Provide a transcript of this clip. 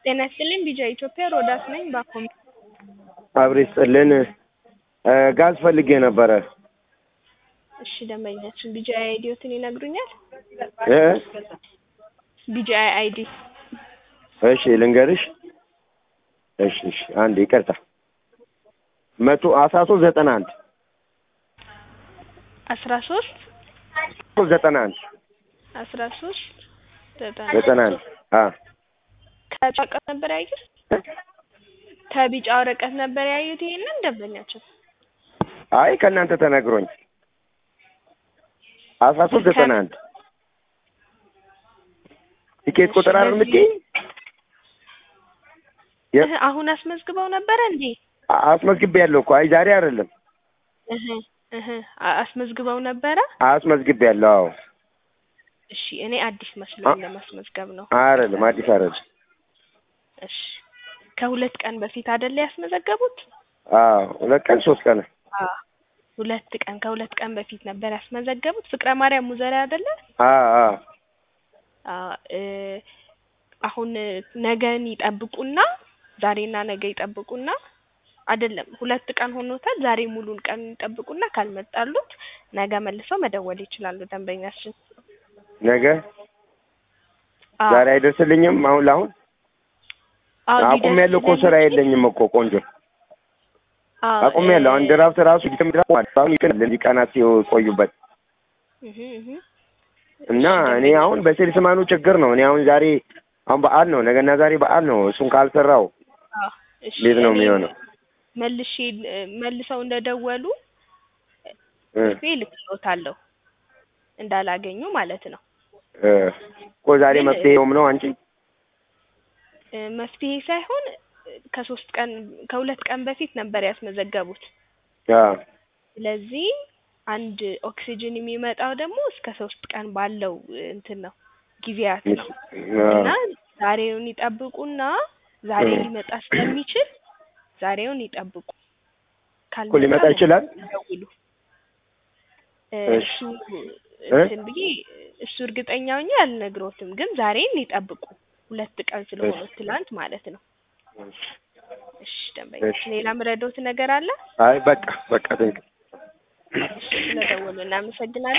ጤና ይስጥልኝ ቢጃ ኢትዮጵያ ሮዳስ ነኝ ባኮም አብሬ ስጥልን ጋዝ ፈልጌ ነበረ እሺ ደንበኛችን ቢጃ አይዲዎትን ይነግሩኛል እ ቢጃ አይዲ እሺ ልንገርሽ እሺ እሺ አንድ ይቅርታ መቶ አስራ ሶስት ዘጠና አንድ አስራ ሶስት ዘጠና አንድ አስራ ሶስት ዘጠና አንድ አ ከቢጫ ወረቀት ነበር ያዩት ከቢጫ ወረቀት ነበር ያዩት ይሄንን ደንበኛችን አይ ከእናንተ ተነግሮኝ አስራ ሶስት ዘጠና አንድ ቲኬት ቁጥር አይደል የምትይኝ እህ አሁን አስመዝግበው ነበረ እንዴ አስመዝግቤ ያለው እኮ አይ ዛሬ አይደለም እህ እህ አስመዝግበው ነበረ አስመዝግቤ ያለው አዎ እሺ እኔ አዲስ መስሎኝ ለማስመዝገብ ነው አይደለም አዲስ አይደለም እሺ ከሁለት ቀን በፊት አይደለ ያስመዘገቡት አዎ ሁለት ቀን ሶስት ቀን አዎ ሁለት ቀን ከሁለት ቀን በፊት ነበር ያስመዘገቡት ፍቅረ ማርያም ሙዘራ አይደለ አዎ አዎ አዎ እ አሁን ነገን ይጠብቁና ዛሬና ነገ ይጠብቁና አይደለም ሁለት ቀን ሆኖታል ዛሬ ሙሉን ቀን ይጠብቁና ካልመጣሉት ነገ መልሰው መደወል ይችላሉ ደንበኛችን ነገ አዎ ዛሬ አይደርስልኝም አሁን ለአሁን አዎ አቁም ያለው እኮ ስራ የለኝም እኮ ቆንጆ አዎ አቁም ያለው አንድ ድራፍት ራሱ ዲትም ድራፍት አሁን ይቀናል ለዚህ ቀናት ሲቆዩበት እህ እህ እና እኔ አሁን በሴልስማኑ ችግር ነው እኔ አሁን ዛሬ አሁን በዓል ነው ነገና ዛሬ በዓል ነው እሱን ካልሰራው አዎ እሺ እንዴት ነው እኔ የሚሆነው መልሼ መልሰው እንደደወሉ እ ጽፌ እልክልዎታለሁ እንዳላገኙ ማለት ነው እ እኮ ዛሬ መፍትሄውም ነው አንቺ እ መፍትሄ ሳይሆን ከሶስት ቀን ከሁለት ቀን በፊት ነበር ያስመዘገቡት አ ስለዚህ አንድ ኦክሲጅን የሚመጣው ደግሞ እስከ ሶስት ቀን ባለው እንትን ነው ጊዜያት ነው እና ዛሬውን ይጠብቁና ዛሬ ሊመጣ ስለሚችል ዛሬውን ይጠብቁ እኮ ሊመጣ ይችላል ይደውሉ እ እሺ እሱ እ እንትን ብዬ እሱ እርግጠኛ ሆኜ አልነግሮትም ግን ዛሬን ይጠብቁ ሁለት ቀን ስለሆነ ትላንት ማለት ነው እሺ ደንበኞች ሌላ ምረዶት ነገር አለ አይ በቃ በቃ ትንክ ስለደወሉ እናመሰግናለን